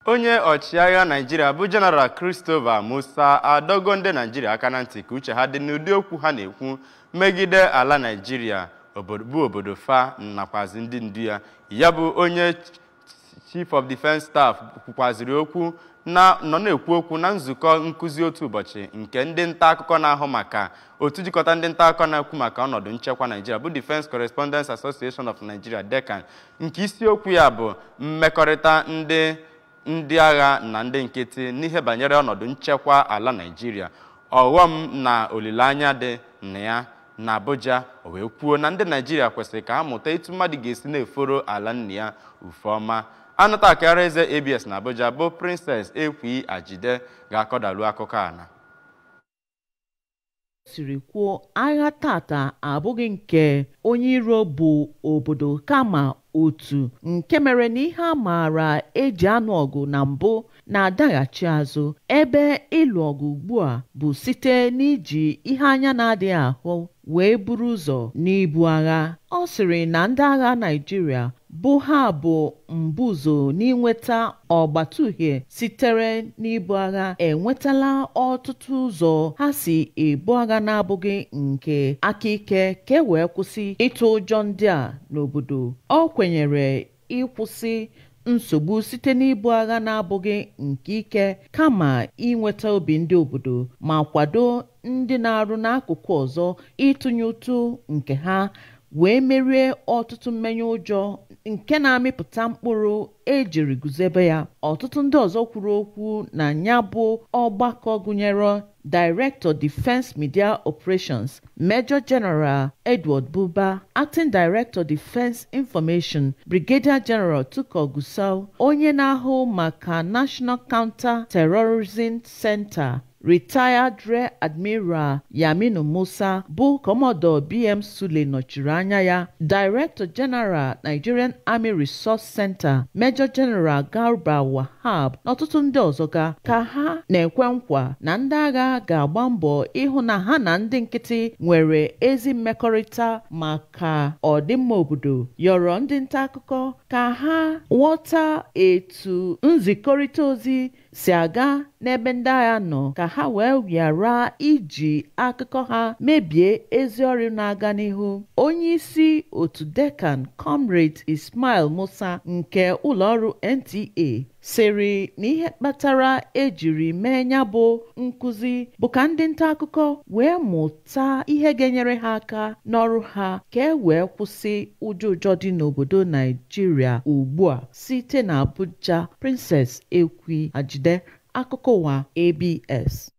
onye ọchịagha naijiria bụ jeneral christopher musa adọgo ndị naijiria aka na ntị ka uche ha dị n'ụdị okwu ha na-ekwu megide ala naijiria bụ obodo fa nakwazi ndị ndu ya ya bụ onye chief of defense staff kwukwaziri okwu na nọ na-ekwu okwu na nzukọ nkụzi otu ụbọchị nke ndị nta akụkọ na-ahụ maka otu jikọta ndị nta akụkọ na-ekwu maka ọnọdụ nchekwa naijiria bụ defense correspondence association of nigeria decan nke isiokwu ya bụ mmekọrịta ndị ndị agha na ndị nkịtị n'ihe banyere ọnọdụ nchekwa ala naijiria ọghọm na olileanya dị na ya na abuja o wee kwuo na ndị naijiria kwesịrị ka ha mụta etu mmadụ ga-esi na-eforo ala nna ya ufe ọma anụta akara eze abs na abuja bụ princess ekwi ajide ga-akọdalu akụkọ a na siri kwuo agha tata abụghị nke onye iro bụ obodo kama otu nke mere na ihe a maara eji anụ ọgụ na mbụ na-adaghachi azụ ebe ịlụ ọgụ ugbu a bụ site n'iji ihe anya na-adịghị ahụ wee buru ụzọ n'ibu agha ọ sịrị na ndị agha Naịjirịa bụ ha bụ mbụzo n'inweta ọgbata uhie sitere n'ibu agha enwetala ọtụtụ ụzọ ha si ebu agha na-abụghị nke aka ike ka e wee kwụsị ịtụ ụjọ ndị a n'obodo ọ kwenyere ịkwụsị nsogbu site n'ibu agha na-abụghị nke ike kama inweta obi ndị obodo ma kwado ndị na-arụ n'akụkụ ọzọ ịtụnye ụtụ nke ha wee merie ọtụtụ mmenye ụjọ nke na-amịpụta mkpụrụ ejiri guzebe ya ọtụtụ ndị ọzọ kwuru okwu na ya bụ ọgbakọ gụnyere Director Defense Media Operations Major General Edward Buba Acting Director Defense Information Brigadier General Tuko Gusau onye na-ahụ maka National Counter Terrorism Center Retired Rear Admiral Yaminu Musa bụ Commodore BM Sule nọchiri anya ya Director General Nigerian Army Resource Center Major General Garba Wahab na ọtụtụ ndị ọzọ ga ka ha na-ekwe nkwa na ndị agha ga-agba mbọ ịhụ na ha na ndị nkịtị nwere ezi mmekọrịta maka ọdịmma obodo yọrọ ndị nta akụkọ ka ha ghọta etu nzikọrịta ozi si aga n'ebe ndị agha nọ ka ha wee ghara iji akụkọ ha mebie ezi ọrụ na-aga n'ihu onye isi otu dekan comrade ismail musa nke ụlọọrụ nta sịrị na ihe kpatara ejiri mee ya bụ nkụzi bụ ka ndị nta akụkọ wee mụta ihe ga-enyere ha aka n'ọrụ ha ka e wee kwụsị ụjọ ụjọ dị n'obodo naijiria ugbu a site na abuja princess ekwi ajide akụkọ ụwa abs